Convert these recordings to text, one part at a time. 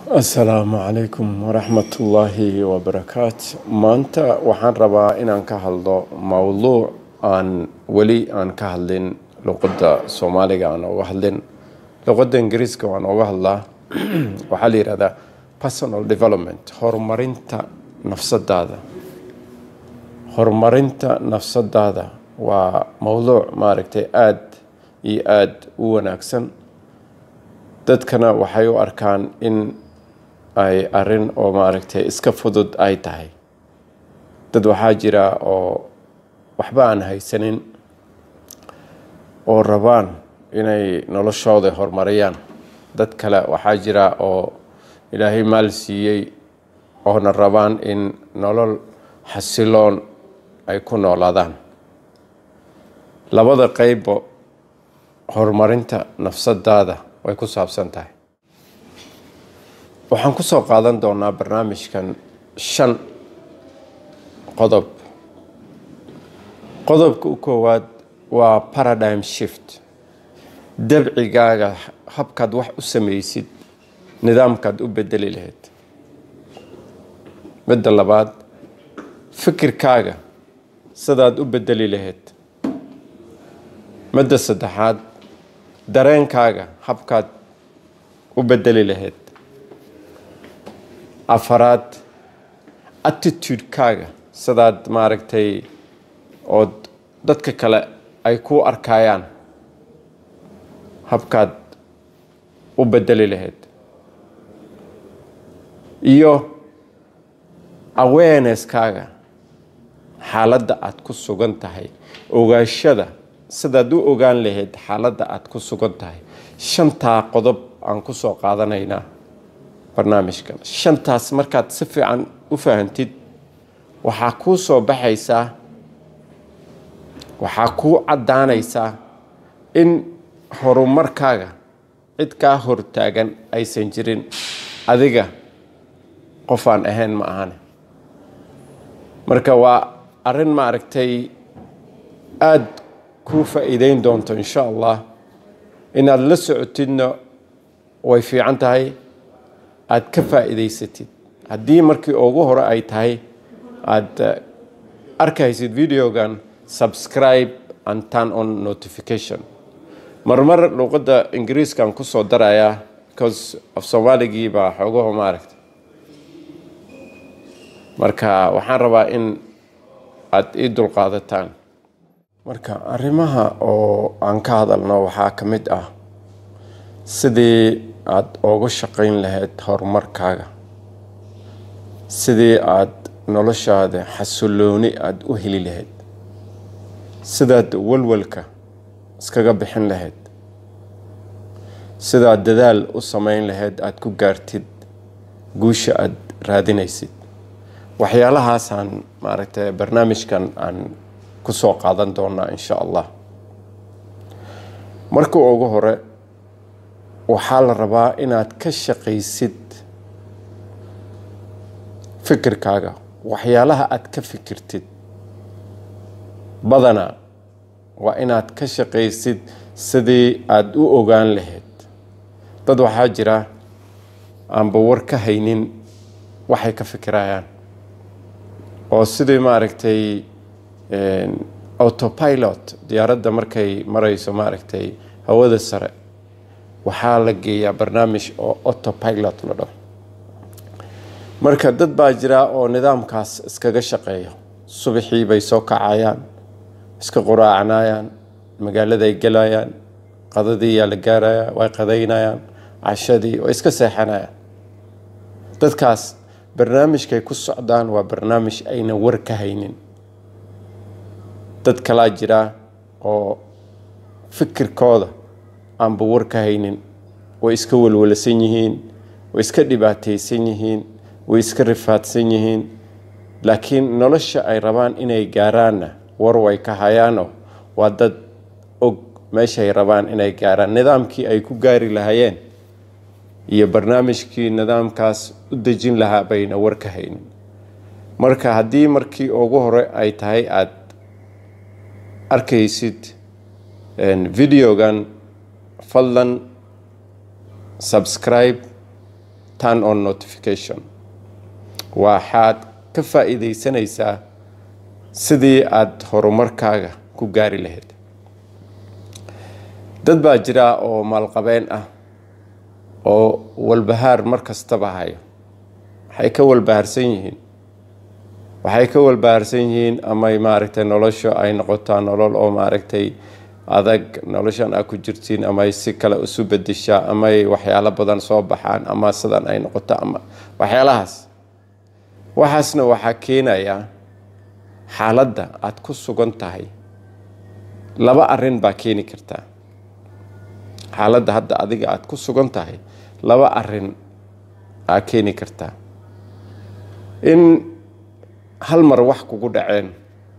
asalaamu calaykum waraxmatullaahi wabarakaat maanta waxaan rabaa inaan ka hadlo mowduuc aan weli aan ka hadlin luqadda soomaaliga aan oga hadlin luqadda ingiriiska waan oga hadlaa waxaa la yihahdaa personal development horumarinta nafsadaada horumarinta nafsadaada waa mowduuc maaragtay aada iyo aada u wanaagsan dadkana waxay u arkaan in ay arin oo maaragtay iska fudud ay tahay dad waxaa jira oo waxba aan haysanin oo rabaan inay noloshooda horumariyaan dad kale waxaa jira oo ilaahay maal siiyey oona rabaan in nolol xasiloon ay ku noolaadaan labada qeybba horumarinta nafsadaada way ku saabsan tahay waxaan ku soo qaadan doonaa barnaamijkan shan qodob qodobka u koowaad waa paradigm shift dabcigaaga habkaad wax u samaysid nidaamkaad u bedeli lahayd midda labaad fikirkaaga sidaad u bedeli lahayd midda saddexaad dareenkaaga habkaad u bedeli lahayd afaraad attitudekaaga sidaad maaragtay ood dadka kale ay ku arkayaan habkaad u bedeli lahayd iyo awareneskaaga xaaladda aada ku sugan tahay ogaashada sidaad u ogaan lahayd xaaladda aada ku sugan tahay shantaa qodob aan ku soo qaadanaynaa barnaamijkan shantaas markaad si fiican u fahantid waxaa kuu soo baxaysaa waxaa kuu caddaanaysaa in horumarkaaga cid kaa hortaagan aysan jirin adiga qofaan ahayn ma ahane marka waa arrin maaragtay aada kuu faa-iideyn doonto insha allah inaad la socotidna way fiican tahay aada ka faa-iideysatid haddii markii ugu hore ay tahay aada arkaysid videogan subscribe and turn on notification marmar luuqadda ingiriiskaan kusoo darayaa because af soomaaligii baa xoogaho maaragta marka waxaan rabaa in aada ii dulqaadataan marka arrimaha oo aan ka hadalno waxaa ka mid ah sidii aada uga shaqayn lahayd horumarkaaga sidii aada noloshaada xasilooni aada u heli lahayd sidaad walwalka iskaga bixin lahayd sidaad dadaal u sameyn lahayd aada ku gaartid guusha aada raadinaysid waxyaalahaasaan maaragtay barnaamijkan aan kusoo qaadan doonaa insha allah marka ugu hore waxaa la rabaa inaad ka shaqaysid fikirkaaga waxyaalaha aada ka fikirtid badanaa waa inaad ka shaqaysid sidii aada u ogaan lahayd dad waxaa jira aanba war ka haynin waxay ka fikirayaan oo sidii maaragtay autopilot diyaaradda markay marayso maaragtay hawada sare waxaa la geeyaa barnaamij oo autopilot la dhaho marka dad baa jira oo nidaamkaas iskaga shaqeeyo subaxii bay soo kacayaan iska quraacanayaan magaaladay gelayaan qadadii yaa la gaaraya way qadaynayaan cashadii way iska seexanayaan dadkaas barnaamijkay ku socdaan waa barnaamij ayna war ka haynin dad kalaa jira oo fikirkooda aanba war ka haynin way iska walwalasan yihiin way iska dhibaataysan yihiin way iska rifaadsan yihiin laakiin nolosha ay rabaan inay gaaraanna war way ka hayaanoo waa dad og meeshay rabaan inay gaaraan nidaamkii ay ku gaari lahayeen iyo barnaamijkii nidaamkaas u dejin lahaa bayna war ka haynin marka haddii markii ugu hore ay tahay aada arkaysid videogan fadlan subscribe turn on notification waxaad ka faa-iideysanaysaa sidii aada horumarkaaga ku gaari lahayd dad baa jira oo maalqabeen ah oo walbahaar mar kastaba hayo waxay ka walbahaarsan yihiin waxay ka walbahaarsan yihiin amay maaragtay nolosha ay noqotaa nolol oo maaragtay adag noloshan aa ku jirtiin amay si kale isu bedeshaa amay waxyaalo badan soo baxaan ama sidan ay noqoto ama waxyaalahaas waxaasna waxaa keenayaa xaaladda aada ku sugan tahay laba arin baa keeni kartaa xaaladda hadda adiga aada ku sugan tahay laba arin aa keeni kartaa in hal mar wax kugu dhaceen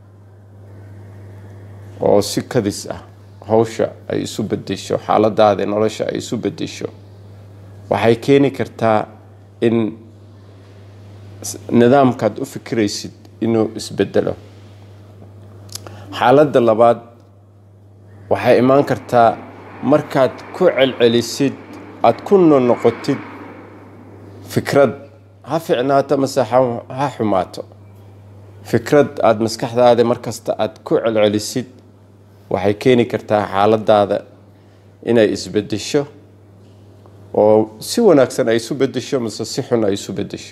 oo si kadis ah hawsha ay isu bedesho xaaladaada nolosha ay isu bedesho waxay keeni kartaa in nidaamkaad u fikiraysid inuu isbedelo xaaladda labaad waxay imaan kartaa markaad ku celcelisid aada ku nonoqotid fikrad ha ficnaato mase ha xumaato fikrad aada maskaxdaada markasta aada ku celcelisid waxay keeni kartaa xaaladaada inay isbedesho oo si wanaagsan ay isu bedesho mase si xun ay isu bedesho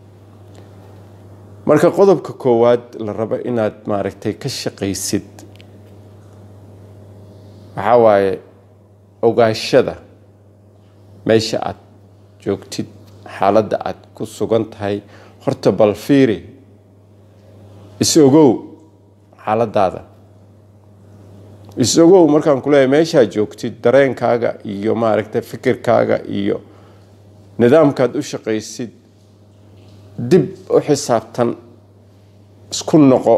marka qodobka koowaad la rabo inaad maaragtay ka shaqaysid waxaa waaye ogaashada meesha aada joogtid xaaladda aada ku sugan tahay horta bal fiiri is-ogow xaaladaada is-ogow markaan ku leeyahay meeshaad joogtid dareenkaaga iyo maaragtay fikirkaaga iyo nidaamkaad u shaqaysid dib u xisaabtan isku noqo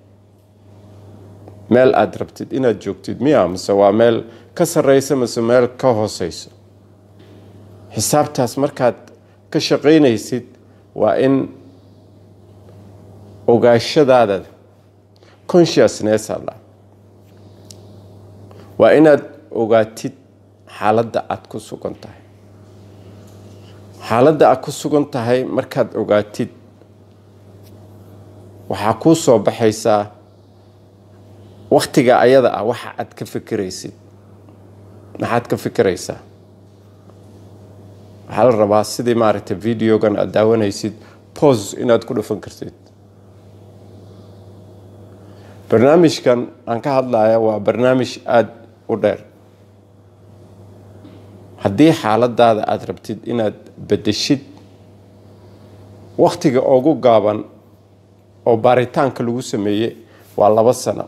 meel aada rabtid inaad joogtid miya mase waa meel ka sarreysa mase meel ka hooseyso xisaabtaas markaad ka shaqaynaysid waa in ogaashadaada consciousness alla waa inaad ogaatid xaaladda aada ku sugan tahay xaaladda aada ku sugan tahay markaad ogaatid waxaa kuu soo baxaysaa waktiga ayada ah waxa aad ka fikiraysid maxaad ka fikiraysaa waxaa la rabaa sidii maaragtay videogan aada daawanaysid pose inaad ku dhufan kartid barnaamijkan aan ka hadlaya waa barnaamij aada u dheer haddii xaaladaada aada rabtid inaad bedeshid waktiga ugu gaaban oo baaritaanka lagu sameeyey waa laba sano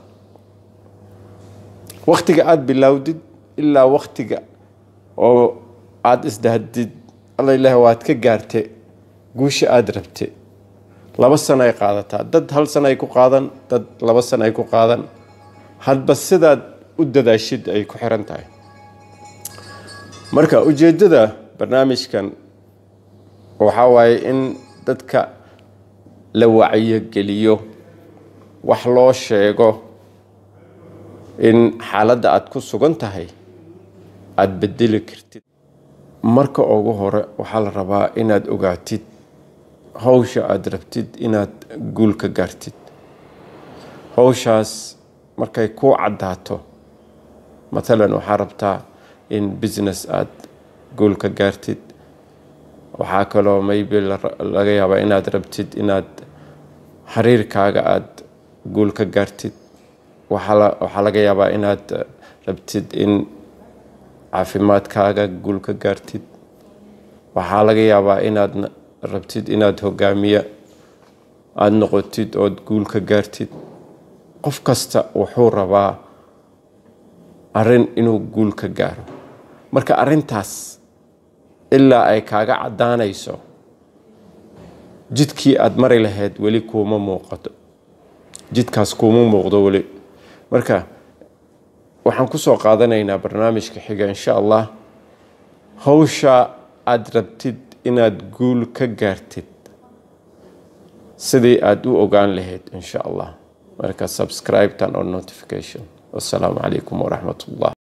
waktiga aada bilowdid ilaa waktiga oo aada isdahdid alla ilaah waad ka gaarte guusha aada rabte laba sano ay qaadataa dad hal sano ay ku qaadan dad laba sano ay ku qaadan hadba sidaad u dadaashid ay ku xiran tahay marka ujeeddada barnaamijkan waxaa waaye in dadka la wacyogeliyo wax loo sheego in xaaladda aada ku sugan tahay aada bedeli kartid marka ugu hore waxaa la rabaa inaad ogaatid hawsha aada rabtid inaad guul ka gaartid hawshaas markay kuu caddaato matalan waxaa rabtaa in business aada guul ka gaartid waxaa kaloo maybe laga yaabaa inaad rabtid inaad xiriirkaaga aada guul ka gaartid waxaa laga yaabaa inaad rabtid in caafimaadkaaga guul ka gaartid waxaa laga yaabaa inaad rabtid inaad hogaamiye aada noqotid ood guul ka gaartid qof kasta wuxuu rabaa arrin inuu guul ka gaaro marka arrintaas ilaa ay kaaga caddaanayso jidkii aada mari lahayd weli kuuma muuqato jidkaas kuuma muuqdo weli marka waxaan kusoo qaadanaynaa barnaamijka xiga insha allah hawsha aada rabtid inaad guul ka gaartid sidii aada u ogaan lahayd insha allah marka subscribe tan on notification wassalaamu calaykum waraxmat ullah